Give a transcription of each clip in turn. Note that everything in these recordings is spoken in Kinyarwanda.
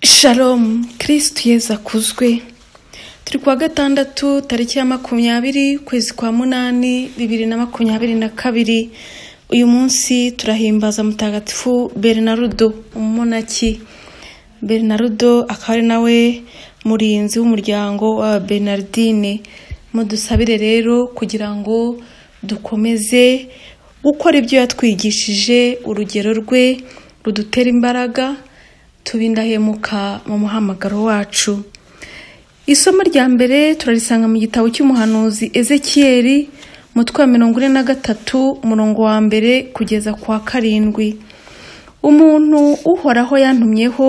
Shalom kirisitu yezu akuzwe turi kuwa gatandatu tariki ya makumyabiri ukwezi kwa munani bibiri na makumyabiri na kabiri uyu munsi turahimbaza mutagatifu berinarudo umumonaki berinarudo akaba ari nawe murinzi w'umuryango wa bernardine mudusabire rero kugira ngo dukomeze gukora ibyo yatwigishije urugero rwe rudutera imbaraga tube indahemuka mu muhamagaro wacu isomo rya mbere turarisanga mu gitabo cy'umuhanuzi ezekiyeri umutwe wa mirongo ine na gatatu umurongo wa mbere kugeza ku wa karindwi umuntu uhoraho yantumyeho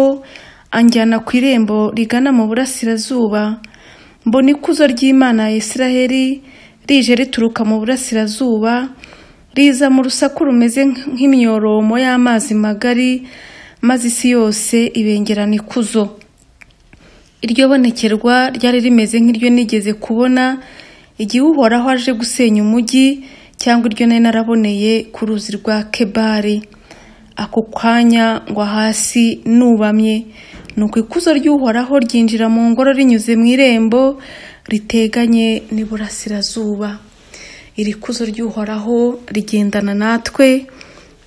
anjyana ku irembo rigana mu burasirazuba mbona ikuzo ry'imana ya isiraheli rije rituruka mu burasirazuba riza mu rusaku rumeze nk'imyoromo y'amazi magari maze isi yose ibengerana ikuzo iryo bonekerwa ryari rimeze nk'iryo nigeze kubona igihe uhoraho aje gusenya umujyi cyangwa iryo nari naraboneye ku ruzi rwa kebari ako kanya ngwa hasi nubamye nuko ikuzo ry'uhoraho ryinjira mu ngoro rinyuze mu irembo riteganye n'iburasirazuba iri kuzo ry'uhoraho rigendana natwe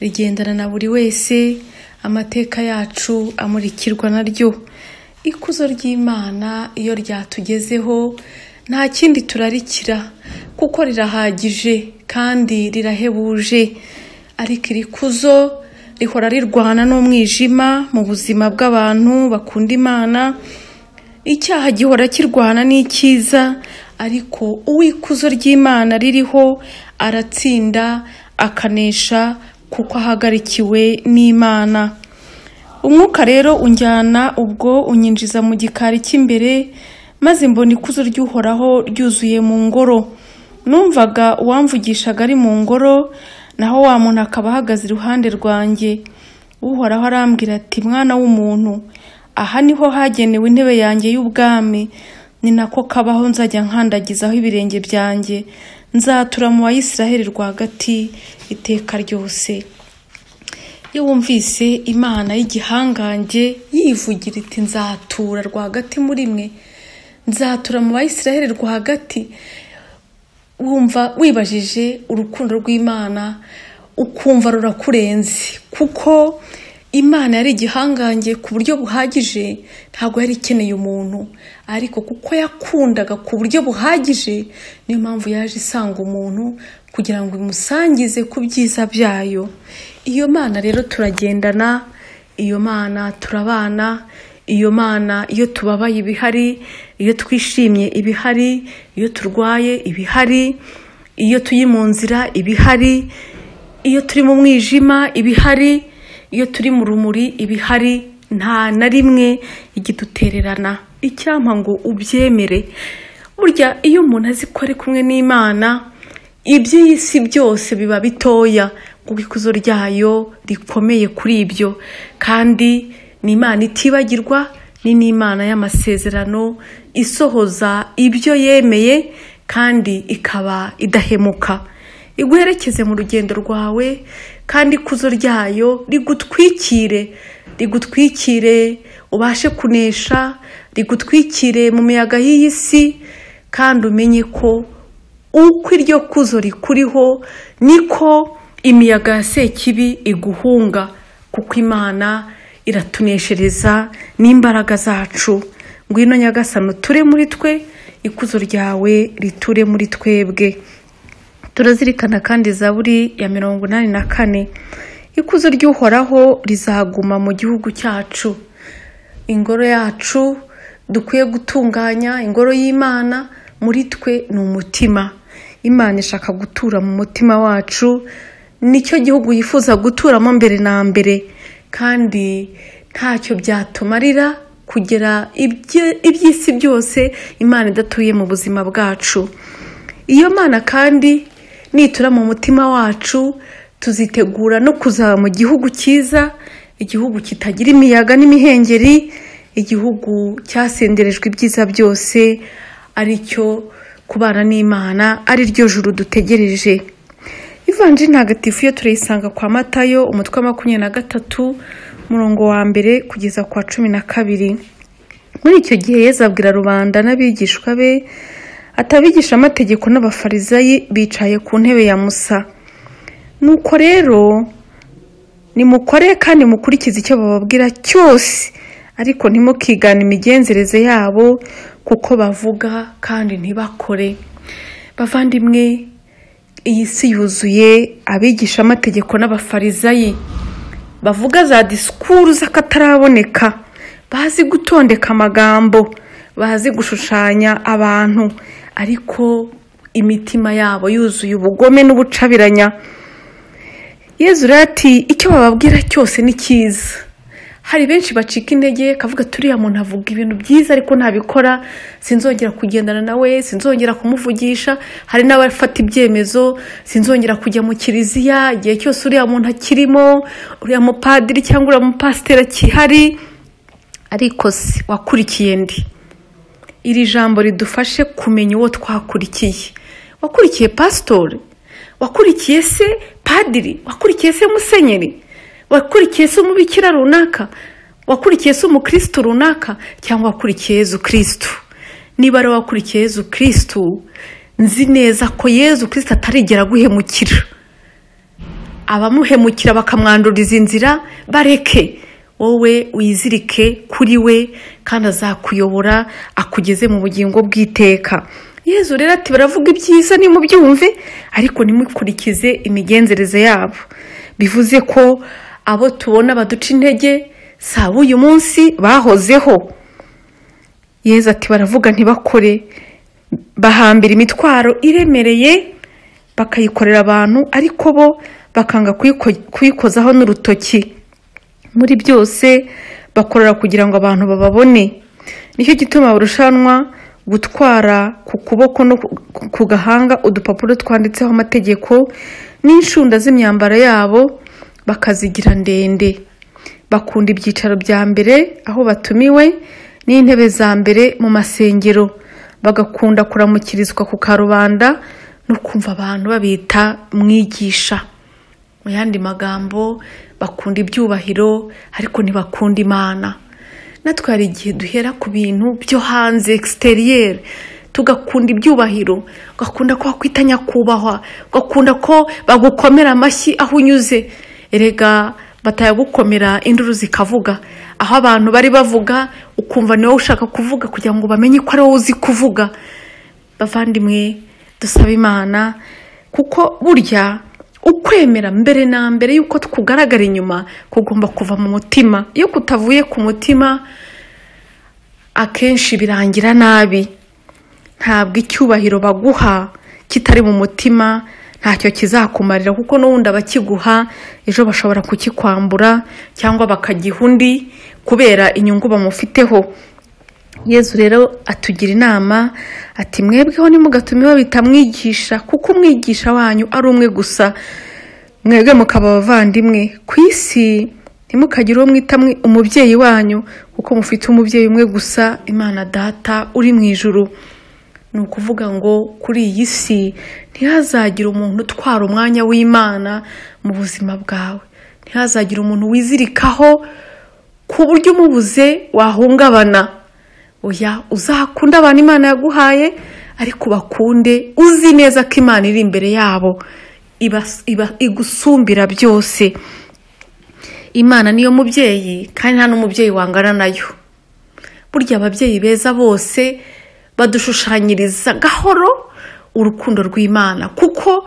rigendana na buri wese amateka yacu amurikirwa naryo ikuzo ry'imana iyo ryatugezeho nta kindi turarikira kuko rirahagije kandi rirahebuje ariko iri kuzo rihora rirwana n'umwijima mu buzima bw'abantu bakunda imana icyaha gihora kirwana n'icyiza ariko uw'ikuzo ry'imana ririho aratsinda akanesha kuko ahagarikiwe n'imana umwuka rero unjyana ubwo unyinjiza mu gikari cy'imbere maze mbona ikuzo ry'uhoraho ryuzuye mu ngoro numvaga uwamvugishaga ari mu ngoro naho wa muntu akaba ahagaze iruhande rwanjye uhoraho arambwira ati mwana w'umuntu aha niho hagenewe intebe yanjye y'ubwami ni nako kabaho nzajya nkandagizaho ibirenge byanjye nzatura mu bayisiraheli rwagati iteka ryose iyo wumvise imana y'igihangange yivugira iti nzatura rwagati muri mwe nzatura mu bayisiraheli rwagati wumva wibajije urukundo rw'imana ukumva rurakurenze kuko imana yari igihangange ku buryo buhagije ntabwo yari ikeneye umuntu ariko kuko yakundaga ku buryo buhagije niyo mpamvu yaje isanga umuntu kugira ngo imusangize ku byiza byayo iyo mana rero turagendana iyo mana turabana iyo mana iyo tubabaye ibihari iyo twishimye ibihari iyo turwaye ibihari iyo turi mu nzira ibihari iyo turi mu mwijima ibihari iyo turi mu rumuri ibihari nta na rimwe igidutererana icyampa ngo ubyemere burya iyo umuntu azi ko ari kumwe n'imana iby'iyi si byose biba bitoya kuko ikuzo ryayo rikomeye kuri ibyo kandi ni imana itibagirwa ni n'imana y'amasezerano isohoza ibyo yemeye kandi ikaba idahemuka iguherekeze mu rugendo rwawe kandi ikuzo ryayo rigutwikire rigutwikire ubashe kunesha rigutwikire mu miyaga y'iyi si kandi umenye ko uko iryo kuzo rikuriho niko imiyaga ya sekibi iguhunga kuko imana iratuneshereza n'imbaraga zacu ngwino nyagasano ture muri twe ikuzo ryawe riture muri twebwe turazirikana kandi zaburi ya mirongo inani na kane ikuzo ry'uhoraho rizaguma mu gihugu cyacu ingoro yacu dukwiye gutunganya ingoro y'imana muri twe ni umutima imana ishaka gutura mu mutima wacu nicyo gihugu yifuza guturamo mbere na mbere kandi ntacyo byatumarira kugera iby'isi byose imana idatuye mu buzima bwacu iyo mana kandi nitura mu mutima wacu tuzitegura no kuzaba mu gihugu cyiza igihugu kitagira imiyaga n'imihengeri igihugu cyasenderejwe ibyiza byose aricyo kubana n'imana ari ryo juru dutegereje ivanjiri ntagatifu iyo turayisanga kwa matayo umutwe wa makumyabiri na gatatu murongo wa mbere kugeza ku wa cumi na kabiri muri icyo gihe yezu abwira rubanda n'abigishwa be atabigisha amategeko n'abafarizayi bicaye ku ntebe ya musa nuko rero nimukore kandi mukurikize icyo bababwira cyose ariko ntimukigane imigenzereze yabo kuko bavuga kandi ntibakore bavandimwe iyi si yuzuye abigisha amategeko n'abafarizayi bavuga za disikuru z'akataraboneka bazi gutondeka amagambo bazi gushushanya abantu ariko imitima yabo yuzuye ubugome n'ubucabiranya yezu rero ati icyo bababwira cyose ni cyiza hari benshi bacika intege kavuga turiya muntu avuga ibintu byiza ariko ntabikora sinzongera kugendana nawe sinzongera kumuvugisha hari n'abafata ibyemezo sinzongera kujya mu kiliziya igihe cyose uriya muntu akirimo uriya mupadiri cyangwa uriya mupasiteri akihari ariko se wakurikiye ndi iri jambo ridufashe kumenya uwo twakurikiye wakurikiye pasitori wakurikiye se padiri wakurikiye se musenyeri wakurikiye se umubikira runaka wakurikiye se umukirisitu runaka cyangwa wakurikiye yezu kirisitu niba ari wakurikiye yezu kirisitu nzi neza ko yezu kirisitu atarigera guhemukira abamuhemukira bakamwanduriza inzira bareke wowe wizirike kuri we kandi azakuyobora akugeze mu bugingo bw'iteka yezu rero ati baravuga ibyiza nimubyumve ariko nimukurikize imigenzereze yabo bivuze ko abo tubona baduca intege si uyu munsi bahozeho yezu ati baravuga ntibakore bahambira imitwaro iremereye bakayikorera abantu ariko bo bakanga kuyikozaho n'urutoki muri byose bakorera kugira ngo abantu bababone nicyo gituma barushanwa gutwara ku kuboko no ku gahanga udupapuro twanditseho amategeko n'inshunda z'imyambaro yabo bakazigira ndende bakunda ibyicaro bya mbere aho batumiwe n'intebe za mbere mu masengero bagakunda kuramukirizwa ku karubanda no kumva abantu babita mwigisha mu yandi magambo bakunda ibyubahiro ariko ntibakunda imana natwe hari igihe duhera ku bintu byo hanze egisiteriyeri tugakunda ibyubahiro ugakunda ko wakwita nyakubahwa ugakunda ko bagukomera amashyi aho unyuze erega batayagukomera induru zikavuga aho abantu bari bavuga ukumva niwe ushaka kuvuga kugira ngo bamenye ko ari wowe uzi kuvuga bavandimwe dusaba imana kuko burya ukwemera mbere na mbere y'uko tukugaragara inyuma kugomba kuva mu mutima iyo kutavuye ku mutima akenshi birangira nabi ntabwo icyubahiro baguha kitari mu mutima ntacyo kizakumarira kuko n'ubundi abakiguha ejo bashobora kukikwambura cyangwa bakagiha undi kubera inyungu bamufiteho yezu rero atugira inama ati mwebweho nimugatume babita mwigisha kuko umwigisha wanyu ari umwe gusa mwebwe mukaba abavandimwe ku isi ntimukagire uwo mwita umubyeyi wanyu kuko mufite umubyeyi umwe gusa imana data uri mu ijuru ni ukuvuga ngo kuri iyi si ntihazagire umuntu utwara umwanya w'imana mu buzima bwawe ntihazagire umuntu wizirikaho ku buryo umubuze wahungabana oya uzakunde abantu imana yaguhaye ariko bakunde uzi neza ko imana iri imbere yabo igusumbira byose imana niyo mubyeyi kandi nta n'umubyeyi wangana nayo burya ababyeyi beza bose badushushanyiriza gahoro urukundo rw'imana kuko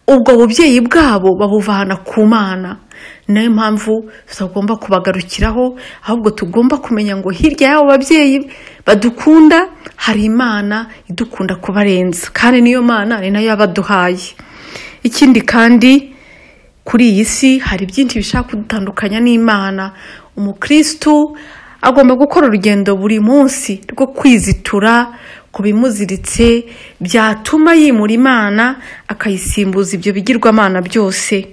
ubwo bubyeyi bwabo babuvana ku mana niyo mpamvu tutagomba kubagarukiraho ahubwo tugomba kumenya ngo hirya y'abo babyeyi badukunda hari imana idukunda kubarenza kandi niyo mana ni nayo yabaduhaye ikindi kandi kuri iyi si hari byinshi bishaka kudutandukanya n'imana umukirisitu agomba gukora urugendo buri munsi rwo kwizitura ku bimuziritse byatuma yimura imana akayisimbuza ibyo bigirwamana byose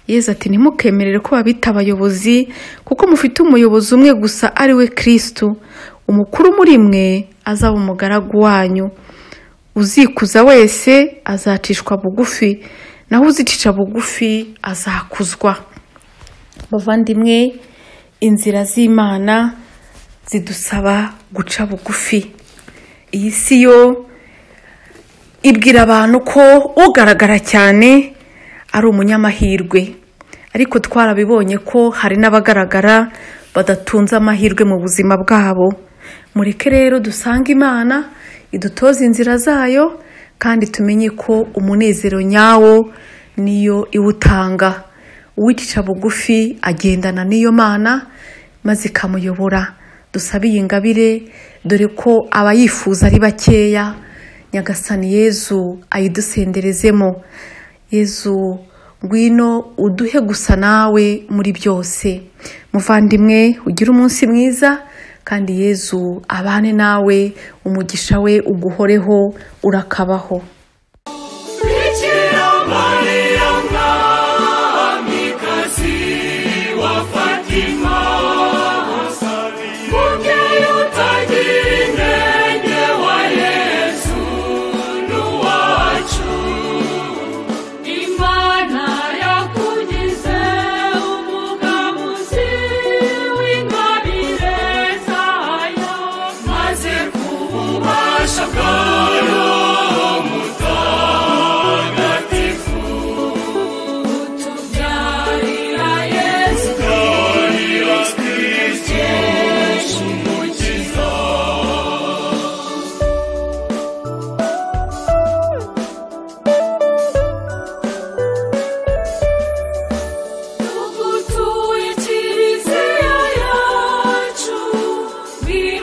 yezu ati ntimukemerere ko babita abayobozi kuko mufite umuyobozi umwe gusa ari we kirisitu umukuru muri mwe azaba umugaragu wanyu uzikuza wese azacishwa bugufi naho uzicisha bugufi azakuzwa bavandimwe inzira z'imana zidusaba guca bugufi iyi si yo ibwira abantu ko ugaragara cyane ari umunyamahirwe ariko twarabibonye ko hari n'abagaragara badatunze amahirwe mu buzima bwabo mureke rero dusange imana idutoze inzira zayo kandi tumenye ko umunezero nyawo niyo iwutanga uwicisha bugufi agendana n'iyo mana maze ikamuyobora dusabe iyi ngabire dore ko abayifuza ari bakeya nyagasani yezu ayidusenderezemo yezu ngwino uduhe gusa nawe muri byose muvandimwe ugire umunsi mwiza kandi yezu abane nawe umugisha we uguhoreho urakabaho Bikira Maria mwamikazi wa Fatima Mubyeyi utagira inenge wa Yesu n'uwacu Imana yakugize umugabuzi w'ingabire zayo Maze ku bubasha bwayo mutagatifu Tubyarira Yesu Kristo umukiza Tugutuye Kiliziya yacu, biri